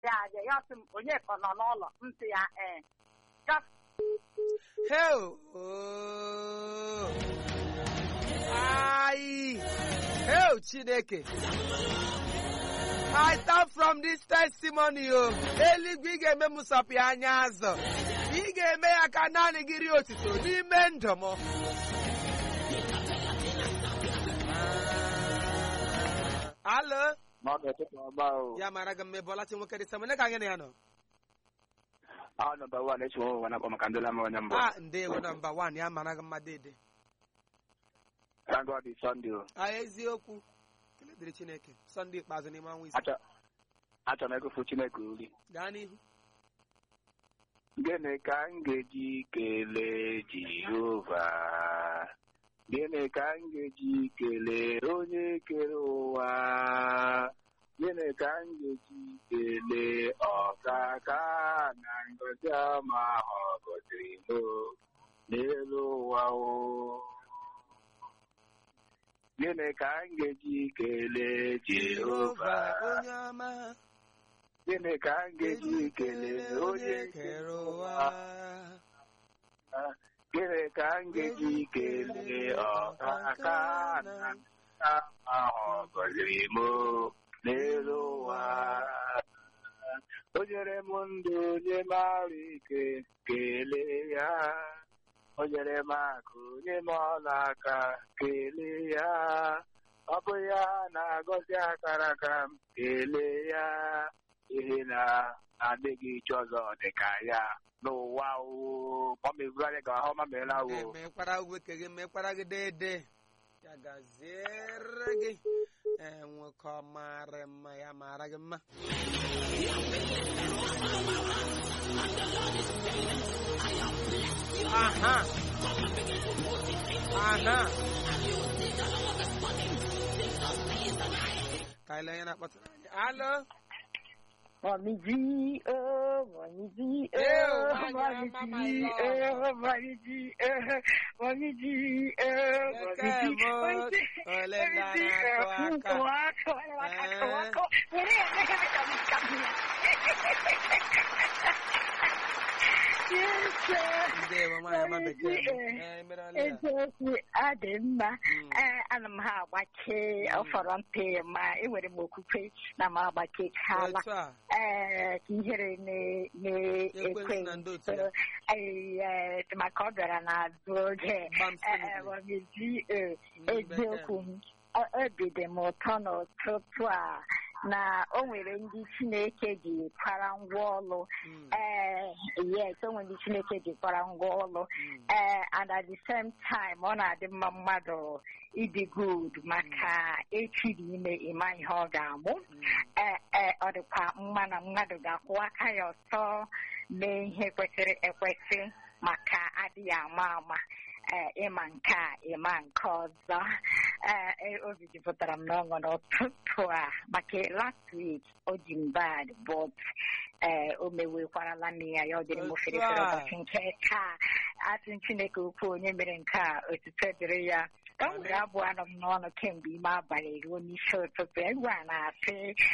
ya abịa ya sị m onye ka nọ n'ụlọ m sị ya ee Just Hell! Oh! Aye! Hell, Chineke! I start from this testimony o eluigwe ị ga-eme m sọpị anya azụ ị ga-eme ya ka naanị gị rie otito n'ime ndụ m alo Mmadụ ọtụtụ ọba o. ya mara gị mmebe ọlachi nwoke dị samone ka anyị na ya nọ A nọmba wan echi nwe wana akpọ maka ndị lama onye mbụ. a ndewo nọmba wan ya mara gị mma dede Thank God it's Sunday o. a eziokwu kele dịrị chineke sọnde ikpeazụ n'ime ọnwa ise Achọ achọ m egofu Chineke uri. gaa n'ihu Gịnị ka m ga-eji kelee Jehova? Gịnị ka m ga-eji kelee onye kere ụwa? Gịnị ka m ga-eji kelee ọkaka na ngọzi ọma ọ gọziri m n'elu ụwa o? Gịnị ka m ga-eji kelee Jehova? onye ọma Gịnị ka m ga-eji kelee onye kere ụwa? Gịnị ka m ga-eji kelee ọkaka na ahụ gọziri m n'elu ụwa o nyere m ndụ onye mara ike kelee ya o nyere m akụ onye m ọla aka kelee ya ọ bụ ya na-agọzi akara aka m kelee ya ihe na adịghị iche ọzọ dị ka ya n'ụwa o ọ meburu anyị ka ahụ mamela o mekwara weke gị mekwara gị dede ya gaziere gị ee nwoke ọ mara mma ya mara gị mma aha aha ka anyị lee onye na-akpọtara anyị alo Mommy G, oh, Mommy G, Ew, oh, my Mommy grandma, G, my oh, Mommy G, oh, Mommy G, oh, Mommy G, Bekemo, Mommy G, ole Mommy ndị G, a na-akụ oh, aka? wako, wako, Eh. wako. Were ya, weka, weka, weka, weka. Yes, sir. ndewo nwaanyị ọma Mommy G, bekee m. eh, Ee, mere ọlị ya. eziokwu adị mma Mm. ee ana m ha agbake ọ fọrọ mpe ma enwere m okwukwe na m agbakechala otu a ee ka ihere Ekwensu na ndị otu ya. na-ekwe maka ọ bịara n'azụ oge Gbam Ee, solidly. Wamezi, ee, Mm, eziokwu m ọ- obi dị m ụtọ n'ụtụtụ a na o nwere ndị Chineke ji kwara ngwa ọlụ Mm, ee yes o nwere ndị Chineke ji kwara ngwa ọlụ mm. ee and at the same time ọ na-adị mma mmadụ ịdị good maka echi dị ime ịma ihe ọ ga-amụ Mm. ee ee ọ dịkwa mma na mmadụ ga-akwụ aka ya ọtọ mee ihe kwesịrị ekwesị maka adịghị ama ama ee ịma nke a ịma nke ọzọ ee ee, obi jupụtara m n'ọṅụ n'ụtụtụ a maka last week o ji m bad but ee o mewekwarala m ya ya ọ dịrị m Otu fere fere a. ụbọchị nke taa asị Chineke ukwu onye mere nke a otuto dịrị ya o nwere abụ anọ m n'ọnụ kemgbe ime abalị ruo n'isi ụtụtụ egwu a na-asị